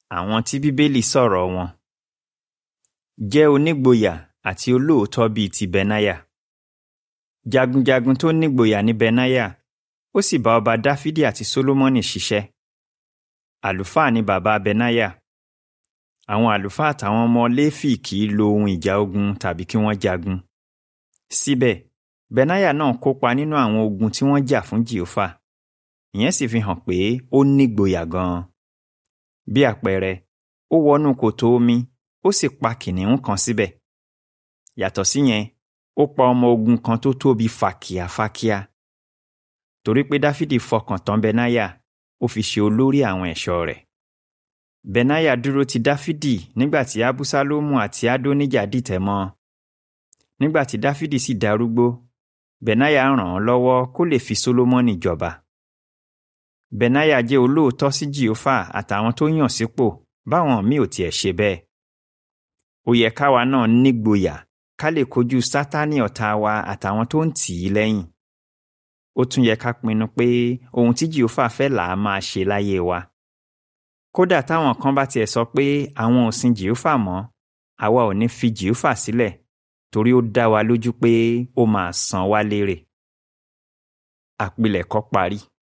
àwọn tí bíbélì sọ̀rọ̀ wọn jẹ́ onígboyà àti olóòótọ́ bíi ti benaya jagunjagun tó nígboyà ní benaya ó sì bá ọba dáfídì àti sólómọ́nì ṣiṣẹ́ àlùfáà ni bàbá benaya àwọn àlùfáà àtàwọn ọmọ léfì kì í lo ohun ìjà ogun tàbí kí wọ́n jagun síbẹ̀ benaya náà kópa nínú àwọn ogun tí wọ́n jà fún jèhófà ìyẹn sì fi hàn pé ó nígboyà gan-an bí àpẹẹrẹ ó wọnú kòtò omi ó sì pa kìnìún kan síbẹ̀ yàtọ̀ síyẹn ó pa ọmọ ogun kan tó tóbi fàkìàfàkìà torí pé dáfídì fọkàn tán benaya ó fi ṣe olórí àwọn ẹ̀ṣọ́ rẹ̀ benaya dúró ti dáfídì nígbà tí abúsálómù àti adóníjà dìtẹ̀ mọ́ ọ nígbà tí dáfídì sì darúgbó benaya ràn án lọ́wọ́ kó lè fi sólómọ́nì jọba benaya jẹ́ olóòótọ́ sí jèhófà àtàwọn tó yàn sípò báwọn míì ò tiẹ̀ ṣe bẹ́ẹ̀ ó yẹ káwa náà nígboyà ká lè kojú sátánì ọ̀tá wa àtàwọn tó ń tì í lẹ́yìn ó tún yẹ ká pinnu pé ohun tí jèhófà fẹ́ là á máa ṣe láyé wa kódà táwọn kan bá tiẹ̀ sọ pé àwọn ò sin jèhófà mọ́ àwa ò ní fi jèhófà sílẹ̀ torí ó dá wa lójú pé ó máa san wá lérè àpilẹ̀kọ parí.